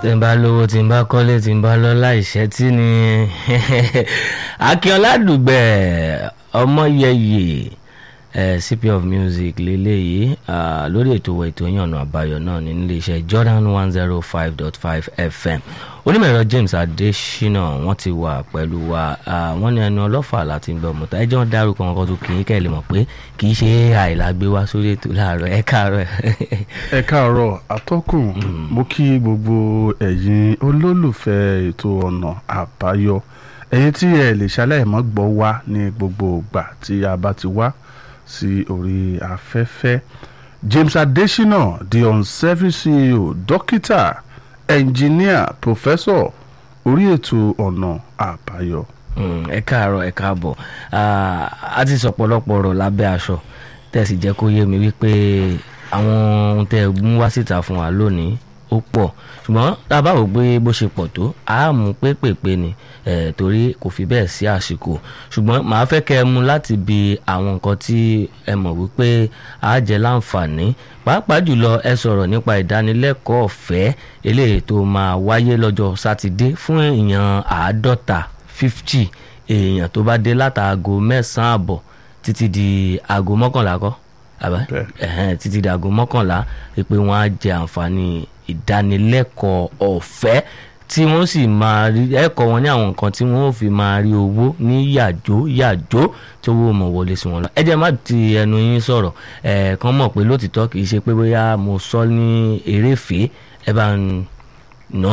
tí n bá lówó tí n bá kọ́lé tí n bá lọ́lá ìṣẹ́ tí ni akínọlá dùgbẹ̀ ọmọyẹyẹ eh, cp of music lélẹ́yìí ah, lórí ètò wa ètò yín ọ̀nà àbáyọ náà ní iléeṣẹ́ jordan one zero five dot five fm onímọ̀ẹ̀rọ james adesina wọ́n ti wà pẹ̀lú wa ah, wọ́n ní ẹnu ọlọ́fà láti ń bọ̀ mọ́ta ẹjọ́ ń dárúkọ wọn kan tó kì í kẹ́ ẹ lè mọ̀ pé kì í ṣe ai la gbé wá sórí ètò láàárọ̀ ẹ káàárọ̀ ẹ káàárọ̀ atọ́kùn mo kí gbogbo ẹ̀yin olólùfẹ́ ètò ọ̀nà àbáyọ ẹ̀yin tí ẹ lè ṣaláìmọ́ gbọ́ wá ní gbogbo ìgbà tí a bá ti wá sí orí afẹ́fẹ́ James Adesina the on-service CEO dókítà ẹnjìníà pòfẹ́sọ̀ orí ètò ọ̀nà àbáyọ. Mm, ẹ káàárọ̀ ẹ káàbọ̀ Ah, a ti sọ pọ̀lọpọ̀ ọ̀rọ̀ lábẹ́ aṣọ tẹ̀sí jẹ́ kó yé mi wípé àwọn ohun tẹ́ ẹ mú wá síta fún wa lónìí ó pọ̀ ṣùgbọ́n tá a bá wò pé bó ṣe pọ̀ tó a mú pépèpé ni eh, torí kò fi bẹ́ẹ̀ sí àsìkò ṣùgbọ́n màá fẹ́ kẹ́ ẹ mú láti bi àwọn nǹkan tí ẹ mọ̀ wípé a jẹ́ láǹfààní pàápàá jùlọ ẹ sọ̀rọ̀ nípa ìdánilẹ́kọ̀ọ́ ọ̀fẹ́ eléyìí tó máa wáyé lọ́jọ́ sátidé fún èèyàn àádọ́ta fifty èèyàn tó bá dé látàgò mẹ́sàn-án àbọ̀ títí di aago mọ́kànlá kọ́ àbá Bẹ́ẹ̀. ẹ̀hẹ́n títí di aago mọ́kànlá pé wọ́n á jẹ àǹfààní ìdánilẹ́kọ̀ọ́ ọ̀fẹ́ tí wọ́n sì máa rí ẹ̀kọ́ wọn ní àwọn nǹkan tí wọ́n ò fi máa rí owó ní yàjó yàjó tí owó mọ̀ wọlé sí wọn lọ ẹ jẹ́ má ti ẹnu yín sọ̀rọ̀ ẹ̀ kàn mọ̀ pé lótìtọ́ kì í ṣe pé bóyá mo sọ ní eréfèé ẹ bá ń nà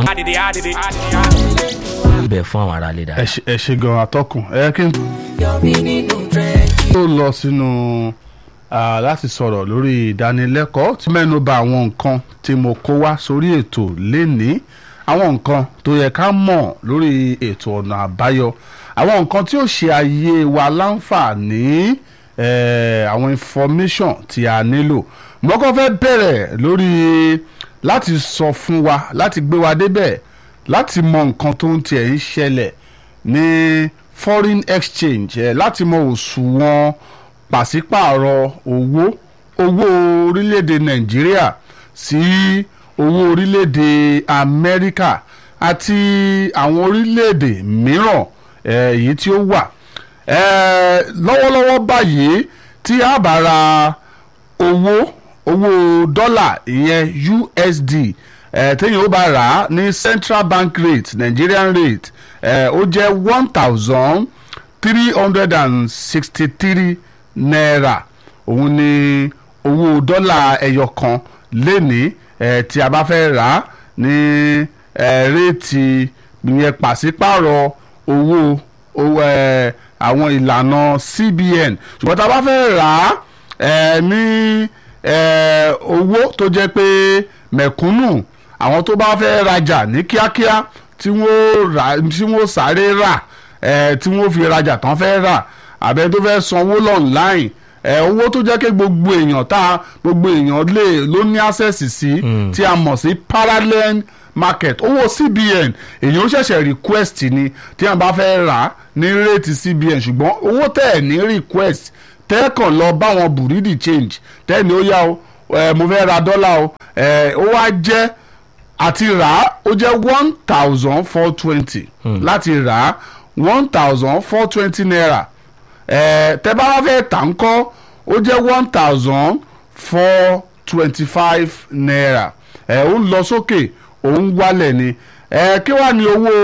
bẹ̀ fún àwọn aráalé ẹ dáadáa. ṣe- ẹ ṣe gan atọ́kùn ẹ kí n tó lọ sínú ah, láti sọ̀rọ̀ lórí ìdánilẹ́kọ̀ọ́ tí mẹ́nu bà àwọn nǹkan tí mo kó wá sórí ètò lénìí àwọn nǹkan tó yẹ ká mọ̀ lórí ètò ọ̀nà àbáyọ àwọn nǹkan tí ó ṣe ayé wa láǹfààní eh, àwọn information tí a nílò mo kọ́ fẹ́ bẹ̀rẹ̀ lórí láti sọ fún wa láti gbé wa débẹ̀ láti mọ nǹkan tó ń tiẹ̀ ń ṣẹlẹ̀ ní foreign exchange eh, láti mọ òṣùwọ̀n pàṣípààrọ̀ owó owó orílẹ̀-èdè nàìjíríà sí owó orílẹ̀-èdè amẹ́ríkà àti àwọn orílẹ̀-èdè mìíràn eh, èyí tí ó wà Eh, lọ́wọ́lọ́wọ́ báyìí tí a bá ra owó owó dọ́là ìyẹn USD eh, téèyàn ó bá rà á ní central bank rate Nigerian rate eh, ó jẹ́ one thousand three hundred and sixty three naira òun ni owó dọ́là ẹyọ kan lénìí eh, tí a bá fẹ́ rà á ní eh, réètì ìyẹn pàṣípààrọ̀ owó owó eh, àwọn ìlànà CBN ṣùgbọ́n tá a bá fẹ́ rà á eh, ní eh, owó tó jẹ́ pé mẹ̀kúnnù àwọn tó bá fẹ́ rajà ní kíákíá tí wọ́n rà tí wọ́n sáré rà eh, tí wọ́n fi rajà tán fẹ́ rà àbẹ tó fẹ́ sanwó lọ́nláìn ẹ owó tó jẹ́ pé gbogbo èèyàn tá gbogbo èèyàn lè ló ní access sí tí a mọ̀ sí parallel market owó CBN èèyàn ó ṣẹ̀ṣẹ̀ request ni tí wọ́n bá fẹ́ rà á ní rate CBN ṣùgbọ́n owó tẹ̀ ẹ̀ ní request tẹ́ ẹ̀ kàn lọ báwọn buridi change tẹ́ ẹ̀ ní ó yá o ẹ mo fẹ́ ra dọ́là o ẹ ó wá jẹ́ àti rà á ó jẹ́ one thousand four twenty láti rà á one thousand four twenty naira ẹ tẹ́ bá wá fẹ́ tà ń kọ́ ó jẹ́ one thousand four twenty five naira ẹ ó ń lọ sókè ó ń wálẹ̀ ni ẹ kí wàá ní owó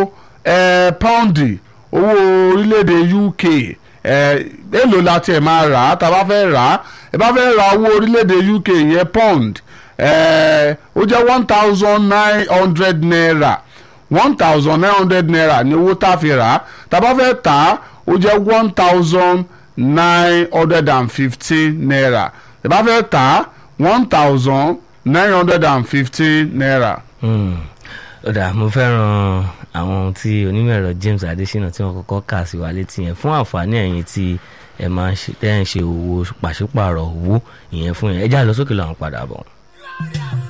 ẹ pọ́ǹdì owó orílẹ̀-èdè UK ẹ èlò la tiẹ̀ máa rà á tá a bá fẹ́ rà á ẹ bá fẹ́ ra owó orílẹ̀-èdè UK yẹn pound ẹ ó jẹ́ one thousand nine hundred naira one thousand nine hundred naira ní owó tá a fi rà á tá a bá fẹ́ tà á ó jẹ́ one thousand nine hundred and fifteen naira ẹ bá fẹ́ tà á one thousand nine hundred and fifteen naira. Hmm. ó dà mo fẹ́ràn àwọn ohun tí onímọ̀ ẹ̀rọ James Adesina tí wọ́n kọ́kọ́ kà sí wa létí yẹn fún àǹfààní ẹ̀yin tí ẹ máa ń ṣe tẹ́ ẹ̀ ń ṣe owó pàṣípààrọ̀ owó ìyẹn fún yẹn ẹ já lọ sókè lọ́wọ́n padà bọ̀.